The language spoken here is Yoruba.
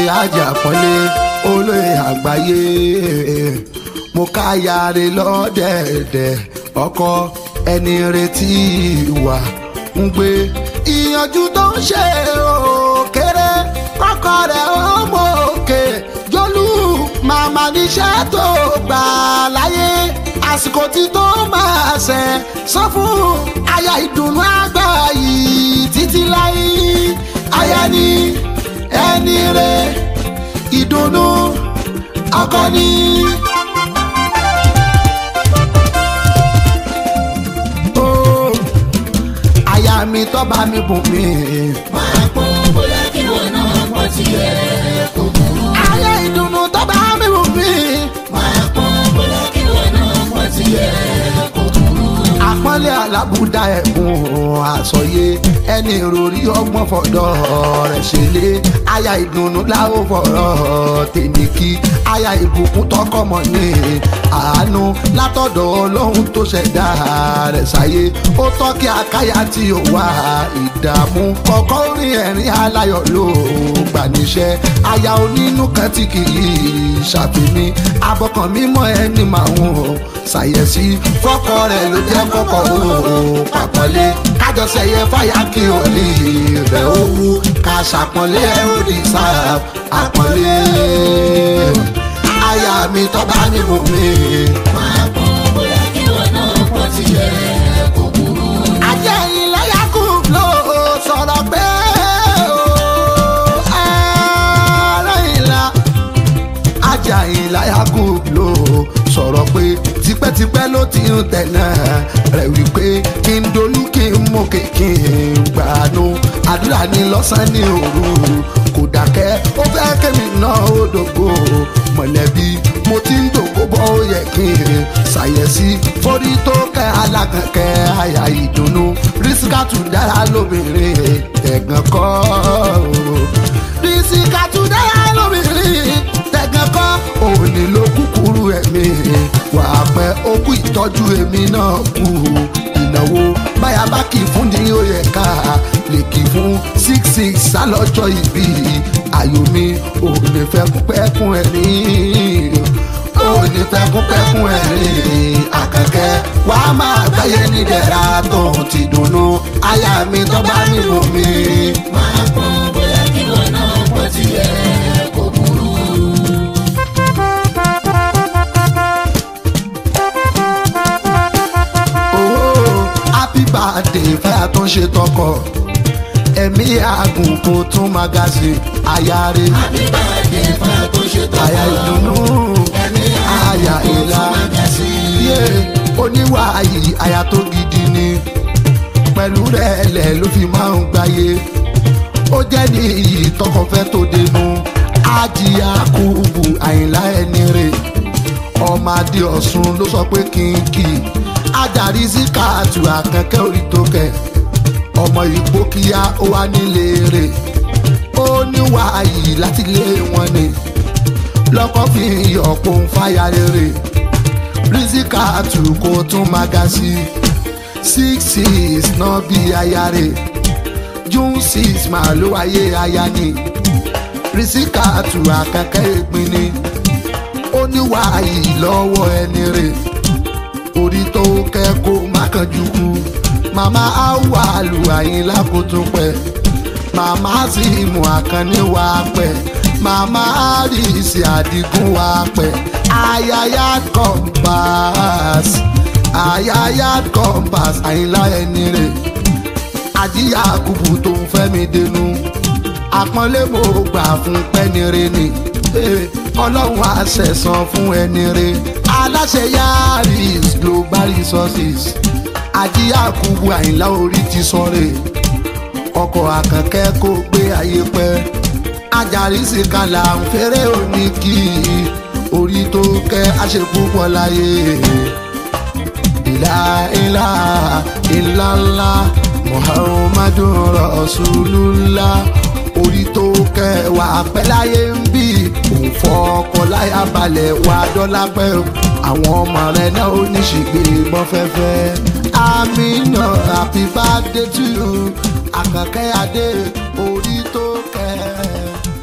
ajá pọ́nlé olóyè àgbáyé mo káyàrá lọ́dẹ̀ẹ̀dẹ̀ ọkọ ẹni retí wà ń gbé ìyànjú tó ń ṣe òkèrè kọ́kọ́ rẹ̀ ó mọ òkè jólú màmá níṣẹ́ tó gbà láyé àsìkò tí tó máa ṣẹ sọ fún aya ìdùnnú àgbà yìí títí láyé aya ni ẹni rẹ ìdùnnú ọkọ ni. Oh, aya mi tó bá mi bùn mí. máa pọ́n bóyá kí wọn náà pọ̀ tiẹ̀ kò burú. aya ìdùnnú tó bá mi bùn mí. máa pọ́n bóyá kí wọn náà pọ̀ tiẹ̀ kò burú. àpọ́nlé alábùdá ẹ̀kún àsọyé ẹni ìròrí ọgbọ́n fọ̀dọ̀ rẹ̀ ṣẹlẹ̀ aya ìdùnnú láwọ̀ fọ̀rọ̀ tèmi kí aya ìbùkún tọkọmọ ní àánú látọ̀dọ̀ ọlọ́run tó ṣẹ̀dá rẹ̀ sáyé ó tọ́ kí akáyà tí ó wà ìdààmú kọ̀ọ̀kan orin ẹ̀rín aláyọ̀ ló gbà níṣẹ́ aya onínú kan tí kì í ṣàfihàn abọ́kàn mímọ́ ẹni màá ń ṣàyẹ̀sí fọ́kọ rẹ̀ ló jẹ́ kọ́kọ́ ó pàpọ́nlé kájọsẹ̀yẹ fàyà kí o lè rẹ̀ ó wú ká ṣàpọ́nlé ó lè sá àpọ́nlé aya mi tọ́ bá mi mú mi. máa pọ́n bóyá kí wọn náà pọ̀ tiẹ̀ kò burú. ajẹ́ ìlẹ́yà kù ló sọ̀rọ̀ pé ó ẹ̀rọ ìlà ajá ìlàyà kù ló sọ̀rọ̀ pé tipẹ́tipẹ́ ló ti ń tẹ̀lé rẹ̀ wípé kí n dolú kí n mú kí n gbàánú àdúrà ní lọ́sàn-án ní òru kò dákẹ́ ó fẹ́ kémi náà ó dògbò mọ̀lẹ́bí mo ti ń dògbò bọ́ ó yẹ kí n ṣàyẹ̀sí forí tó kẹ́ alákànkẹ́ àyà ìdùnnú rísíkàtù dára lóbìnrin ẹ̀gàn kọ́ rísíkàtù dára lóbìnrin tẹ̀gàn kọ́ òní ló kúkúrú ẹ̀mí wà á pẹ́ ó kú ìtọ́jú èmi náà kú ìnáwó báyà bá kì í fún ní ó yẹ ká lè kì í fún six six sálọ́jọ́ ìbí ayò mi ò lè fẹ́ kún pẹ́kún ẹ̀ ní ò ní fẹ́ kún pẹ́kún ẹ̀ ní àkànkẹ́ wàá máa gbáyé ní dẹ̀ra tó ti dùnnú aya mi tó bá mi mú mi. máa pọ́n bóyá kí wọn náà pọ̀ tiẹ̀ kò burú. Oh, happy birthday fẹ́yà tó ń ṣe tọkọ ẹ̀mí àgùn kò tún magazine ayáre Happy birthday fún ẹ tó ṣe tó àyà ìdùnnú àyà ìlà yé oníwà yìí àyà tó gidi ni pẹ̀lú rẹ̀ lẹ̀ ló fi máa ń gbáyé ó jẹ́ ní iyì tọkọfẹ́ tó dénú ájìyà kúbù àyìnlá ẹni rè ọmọ adé ọ̀sùn ló sọ pé kínkì adarí síkàtù àkànkẹ́ orí tó kẹ̀ ọmọ ìgbó kíá ó wá nílé rè ó níwà yìí láti lé wọn ni lọ́kọ́ fi yọ̀pọ̀ ń fàyà rere rizikatu kò tún magasi six six náà bí aya rè june six máa ló wáyé aya ni rizikatu àkànkẹ́ ìpín ni ó níwà yìí lọ́wọ́ ẹni rè orí tó kẹ́kọ̀ọ́ má kánjú kú màmá áwà lù àyìnlá kó tún pẹ́ màmá sì mú àkànní wá pẹ́ màmá àríṣì àdìgún wá pẹ́ ayaya compass ayaya compass àyìnlá ẹni rè àjíyá kùbù tó ń fẹ́ mi dénú àpọ́nlé mo gbà fún pẹ́nire ni Eh, ọlọ́run àṣẹ̀sán fún ẹni re aláṣẹ yaris global resources àjíyá kùbù àyìnlá orí ti sọ̀rẹ̀ ọkọ̀ àkànkẹ́ kó gbé ayé pẹ́ ajarí sì kalà ń fẹ́rẹ́ òní kì í orí tó kẹ́ àṣepúpọ̀ láyé ìlà ìlà ìlàlá muhammadu rasulullah orí tó kẹwàá pẹ́ láyé ń bí òun fọkọ láyà balẹ̀ wà dọ́là pẹ́ àwọn ọmọ rẹ̀ náà ó ní ṣègbè mọ́ fẹ́fẹ́ amina happy birthday to you àkànkẹ́ adé orí tó kẹ́.